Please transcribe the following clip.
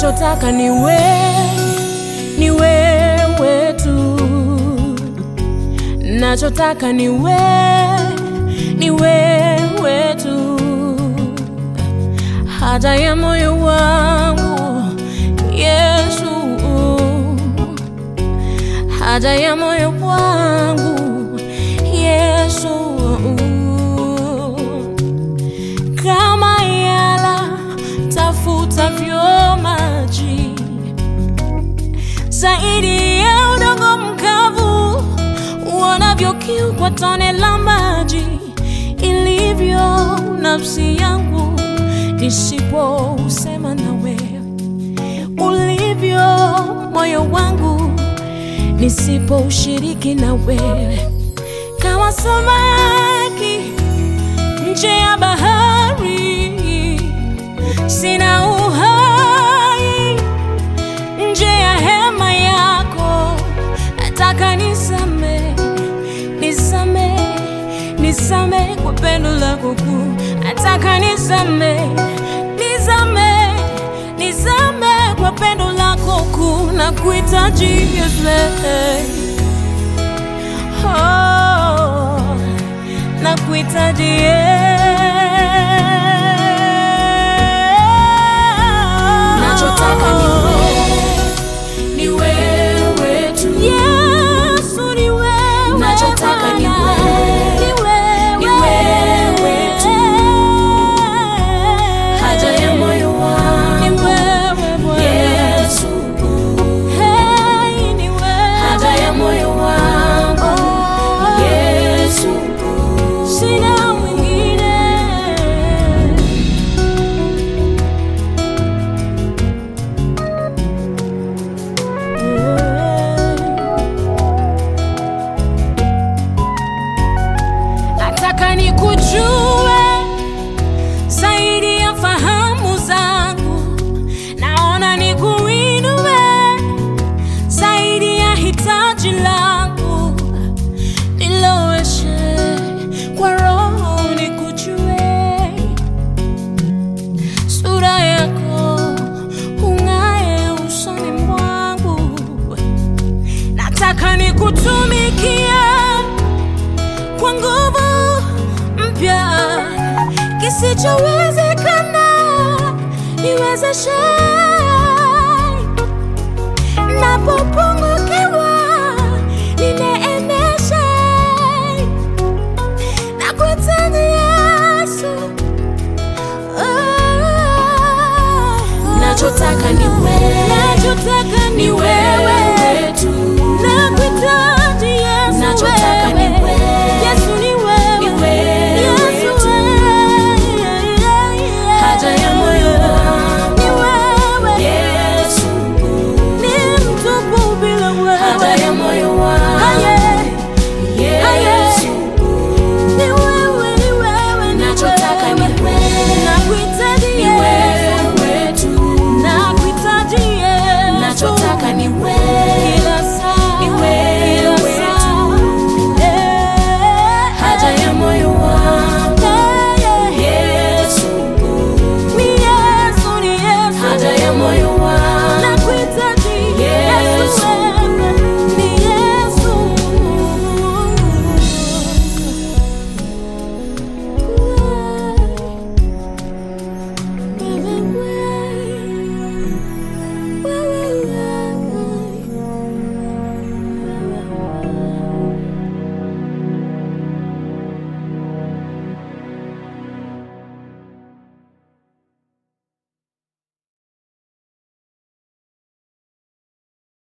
nachotaka ni we, ni wewe tu, nachotaka ni we, ni wewe tu, haja ya moyo wangu Yesu, haja ya moyo wangu Yesu, kama yala tafutavyo maji zaidi ya udongo mkavu, uonavyo kiu kwa tone la maji, ilivyo nafsi yangu nisipousema nawe, ulivyo moyo wangu nisipoushiriki na wewe, kama samaki nje ya bahari, sina uhai nje ya hema yako, nataka nisame, nisame, nisame kwa pendo lako kuu, nataka nisame, nisame, nisame kwa pendo lako kuu, na kuhitaji Yesu, oh, na kuhitaji Nachotaka ni wewe, ni wewe tu. Yesu ni wewe, Nachotaka ni Bwana. wewe, Ni wewe. ni wewe tu. Haja ya moyo Ni wangu wewe, Bwana. Yesu, Hey, ni wewe. haja ya moyo wangu Oh, Yesu, sina mwingine. Nataka nikujue zaidi ya fahamu zangu, naona nikuinue zaidi ya hitaji langu, niloweshe kwa roho nikujue, sura yako ung'ae usoni mwangu, nataka nikutumikie kwa nguvu mpya, kisichowezekana niwezeshe